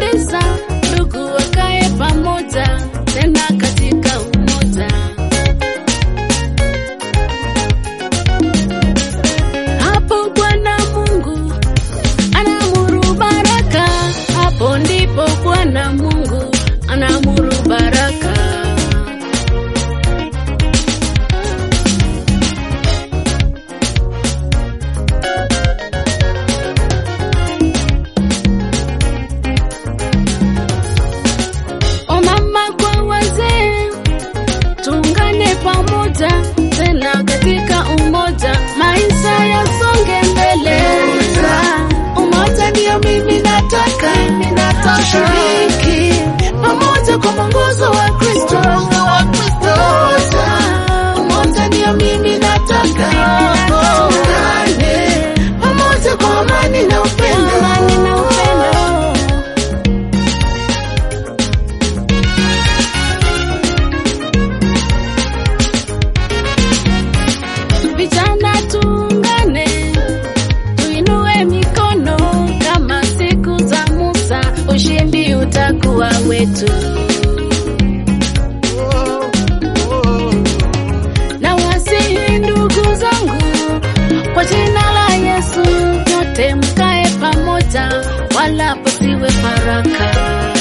nawahimiza ndugu wakae pamoja tena katika umoja. Hapo Bwana Mungu anaamuru baraka, hapo ndipo Bwana Mungu anaamuru baraka. Wamama kwa wazee, tuungane pamoja tena katika umoja, maisha yasonge mbele. Umoja ndio mimi nataka, mimi nataka tushiriki pamoja kwa mwongozo wa Kristo. Umoja, umoja ndio mimi nataka, tuungane pamoja kwa amani na upendo. Amani na upendo. Vijana tuungane, tuinue mikono kama siku za Musa, ushindi utakuwa wetu. Na wasihi ndugu zangu, kwa jina la Yesu, nyote mkae pamoja, wala pasiwe faraka.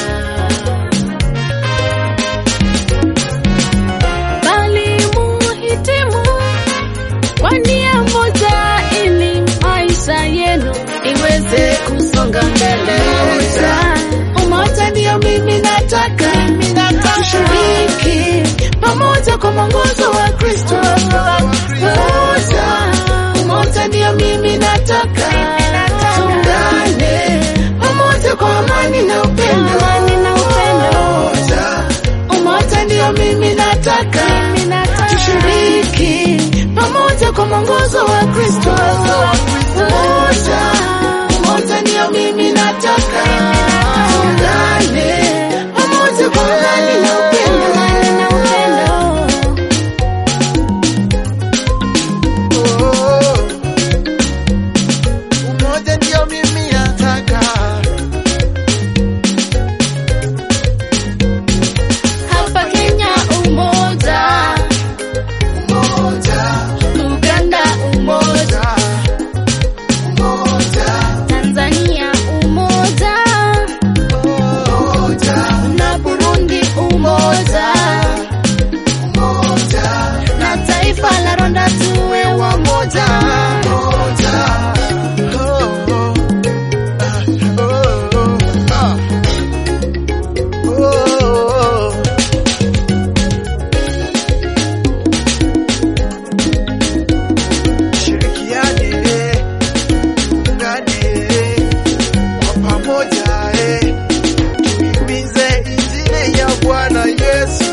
Bali muhitimu kwa nia moja ili maisha yenu iweze kusonga mbele. Umoja ndio mimi nataka, tushiriki pamoja kwa mwongozo wa Kristo. Umoja, umoja ndio mimi nataka, tuungane pamoja kwa amani na upendo. Umoja, umoja ndio mimi nataka, tushiriki pamoja kwa mwongozo wa Kristo. Umoja, umoja ndio mimi nataka, tuungane pamoja kwa amani na upendo. Umoja ndio mimi nataka. Hapa Kenya umoja, Umoja, Uganda umoja, umoja, Tanzania umoja, umoja, na Burundi umoja, umoja, na taifa la Rwanda tuwe wamoja. umoja. Oh, oh. Ah, oh, oh. Ah. Oh, oh. Shirikiane, ungane kwa pamoja, eh, tuhimize injili ya Bwana Yesu.